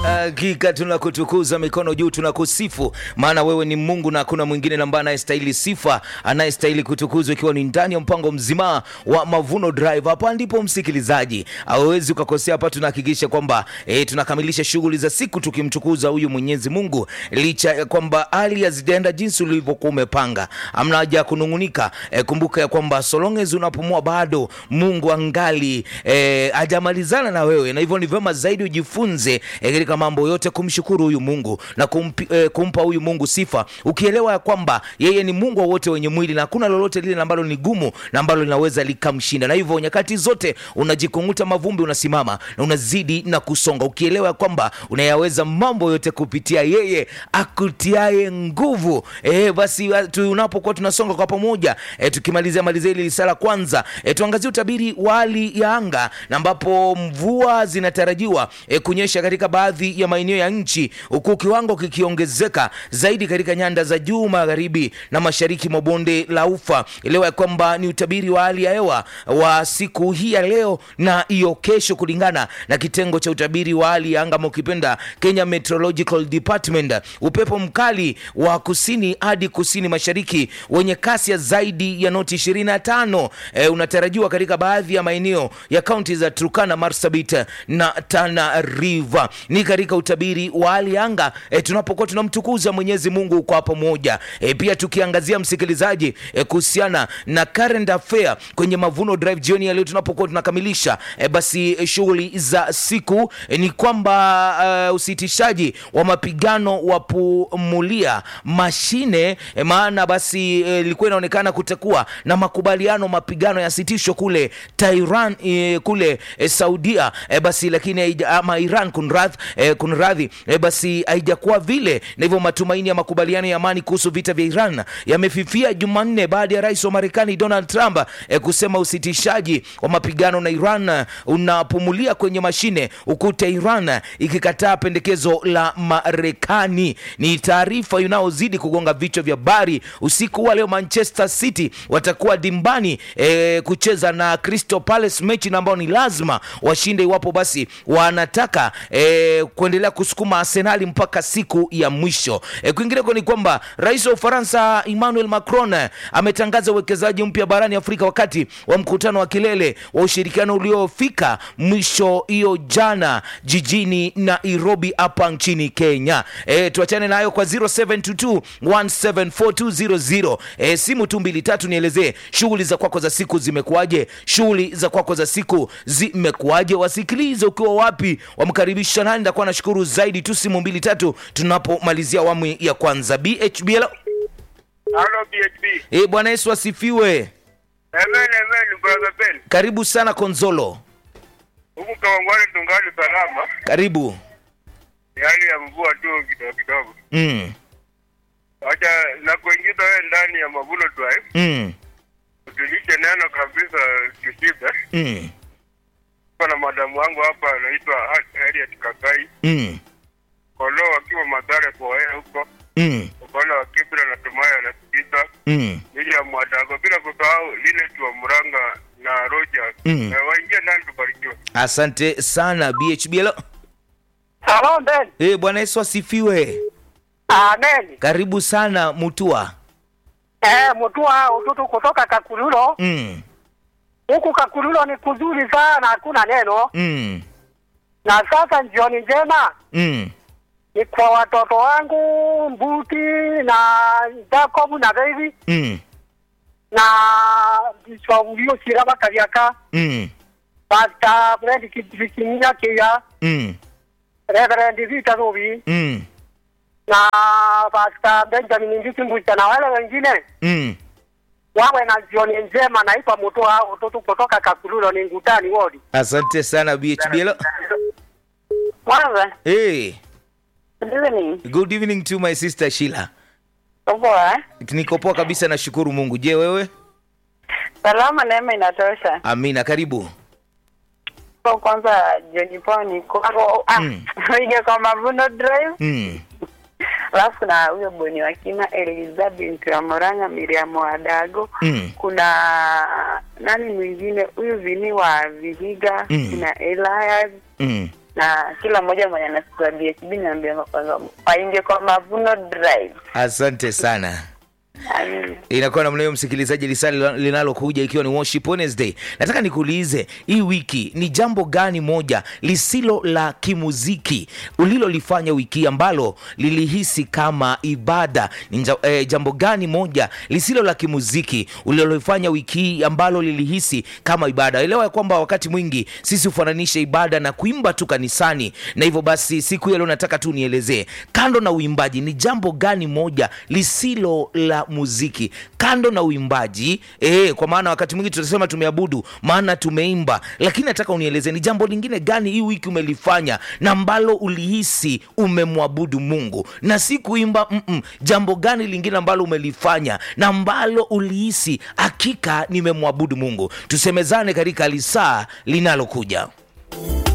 Hakika tunakutukuza, mikono juu, tunakusifu, maana wewe ni Mungu na hakuna mwingine ambaye anayestahili sifa, anayestahili kutukuzwa, ikiwa ni ndani ya mpango mzima wa Mavuno Drive. Hapa ndipo msikilizaji, hauwezi ukakosea. Hapa tunahakikisha kwamba e, tunakamilisha shughuli za siku tukimtukuza huyu Mwenyezi Mungu, licha ya kwamba hali hazijaenda jinsi ulivyokuwa umepanga. Amna haja ya kunung'unika. E, kumbuka ya kwamba so long as unapumua bado Mungu angali e, hajamalizana na wewe, na hivyo ni vyema zaidi ujifunze e, katika mambo yote kumshukuru huyu Mungu na kumpi, e, kumpa huyu Mungu sifa, ukielewa ya kwamba yeye ni Mungu wa wote wenye mwili na hakuna lolote lile ambalo ni gumu na ambalo linaweza likamshinda. Na hivyo nyakati zote unajikunguta mavumbi, unasimama na unazidi na kusonga, ukielewa ya kwamba unayaweza mambo yote kupitia yeye akutiaye nguvu. E, basi tunapokuwa tunasonga kwa pamoja e, tukimalizia malizia hili risala kwanza, e, tuangazie utabiri wa hali ya anga na ambapo mvua zinatarajiwa e, kunyesha katika baadhi ya maeneo ya nchi huku kiwango kikiongezeka zaidi katika nyanda za juu magharibi na mashariki mwa bonde la Ufa. Elewa ya kwamba ni utabiri wa hali ya hewa wa siku hii ya leo na hiyo kesho, kulingana na kitengo cha utabiri wa hali ya anga mukipenda Kenya Meteorological Department. Upepo mkali wa kusini hadi kusini mashariki wenye kasi ya zaidi ya noti 25 e, unatarajiwa katika baadhi ya maeneo ya kaunti za Turkana, Marsabit na Tana River. Ni katika utabiri wa hali ya anga e, tunapokuwa tunamtukuza Mwenyezi Mungu kwa pamoja e, pia tukiangazia msikilizaji e, kuhusiana na current affair kwenye Mavuno Drive jioni ya leo tunapokuwa tunakamilisha e, basi e, shughuli za siku e, ni kwamba uh, usitishaji wa mapigano wa pumulia mashine e, maana basi ilikuwa e, inaonekana kutakuwa na makubaliano mapigano yasitishwe kule Tehran e, kule e, Saudia e, basi lakini ama Iran kunradhi e, kunradhi e, basi haijakuwa vile, na hivyo matumaini ya makubaliano ya amani kuhusu vita vya Iran yamefifia Jumanne baada ya rais wa Marekani Donald Trump e, kusema usitishaji wa mapigano na Iran unapumulia kwenye mashine huku Tehran ikikataa pendekezo la Marekani. Ni taarifa inayozidi kugonga vichwa vya habari usiku wa leo. Manchester City watakuwa dimbani e, kucheza na Crystal Palace, mechi na ambao ni lazima washinde iwapo basi wanataka e, kuendelea kusukuma Arsenali mpaka siku ya mwisho. E, kwingineko ni kwamba rais wa Ufaransa Emmanuel Macron ametangaza uwekezaji mpya barani Afrika wakati wa mkutano wa kilele wa ushirikiano uliofika mwisho hiyo jana jijini Nairobi hapa nchini Kenya. E, tuachane nayo kwa 0722174200. E, simu tu mbili tatu, nielezee shughuli za kwako za siku zimekuwaje? Shughuli za kwako za siku zimekuwaje? Wasikilize ukiwa wapi, wamkaribisha nani? Ndakuwa nashukuru zaidi tu, simu mbili tatu tunapomalizia awamu ya kwanza. BHB, hello. Halo BHB. E, Bwana Yesu asifiwe. Amen, amen, brother Ben. Karibu sana Konzolo, Huku Kawangwale tungali salama. karibu. Ni hali ya mvua tu kidogo kidogo. mm. Acha na kuingiza wewe ndani ya Mavuno Drive. Mm. Utulishe neno kabisa kishibe. Mm. Kwa na madamu wangu hapa anaitwa Harriet Kakai. Mm. Kolo wakiwa Madhare kwa wewe huko. Mm. Ukona wa Kibra na Tumaya anasikiliza. Mm. Ili ya Mwadago bila kusahau Linet wa Muranga na Rogers. Mm. Eh, waingie ndani tubarikiwe. Asante sana BHB, hello. Hello, Ben. E, Bwana Yesu asifiwe. Amen. Karibu sana Mutua. Eh, Mutua ututu kutoka Kakululo. mm. Huku Kakululo ni kuzuri sana, hakuna neno. Mm. Na sasa jioni njema Mm. ni kwa watoto wangu Mbuti na Jacob na David Mm. na Bishop Ulio Shiraba Kariaka, Mm. Pastor Fred Kibikinya Kia, Mm. Reverend Vita Rubi Mm. na Pastor Benjamin Ndiki Mbucha na wale wengine Mm. wawe na jioni njema. Naitwa Mutua ututu kutoka Kakululo ni Ngutani wodi. Asante sana BHB, hello. Kwanza, Hey, good evening. good evening to my sister Sheila. Poa. eh? Niko poa kabisa, nashukuru Mungu. Je, wewe? Salama, neema inatosha. Amina, karibu. Kwa kwanza jioni poa ni kwako. Ah, Mm. ingia kwa Mavuno Drive. Mm. Alafu kuna huyo boni wa kina Elizabeth wa Moranga, Miriam wa Dago. Mm. Kuna nani mwingine huyu Vini wa Vihiga, Mm. kuna Elias Mm. na kila mmoja mwenye anasikia BHB naambia kwamba waingie kwa Mavuno Drive. asante sana Amina. inakuwa namna hiyo msikilizaji lisali linalokuja ikiwa ni worship wednesday nataka nikuulize hii wiki ni jambo gani moja lisilo la kimuziki ulilolifanya wiki hii ambalo lilihisi kama ibada ni nja, eh, jambo gani moja lisilo la kimuziki ulilolifanya wiki hii ambalo lilihisi kama ibada elewa ya kwamba wakati mwingi sisi hufananisha ibada na kuimba tu kanisani na hivyo basi siku hiyo leo nataka tu nielezee kando na uimbaji ni jambo gani moja lisilo la muziki kando na uimbaji e, kwa maana wakati mwingi tutasema tumeabudu maana tumeimba lakini nataka unieleze ni jambo lingine gani hii wiki umelifanya na ambalo ulihisi umemwabudu mungu na si kuimba mm-mm. jambo gani lingine ambalo umelifanya na ambalo ulihisi hakika nimemwabudu mungu tusemezane katika lisaa linalokuja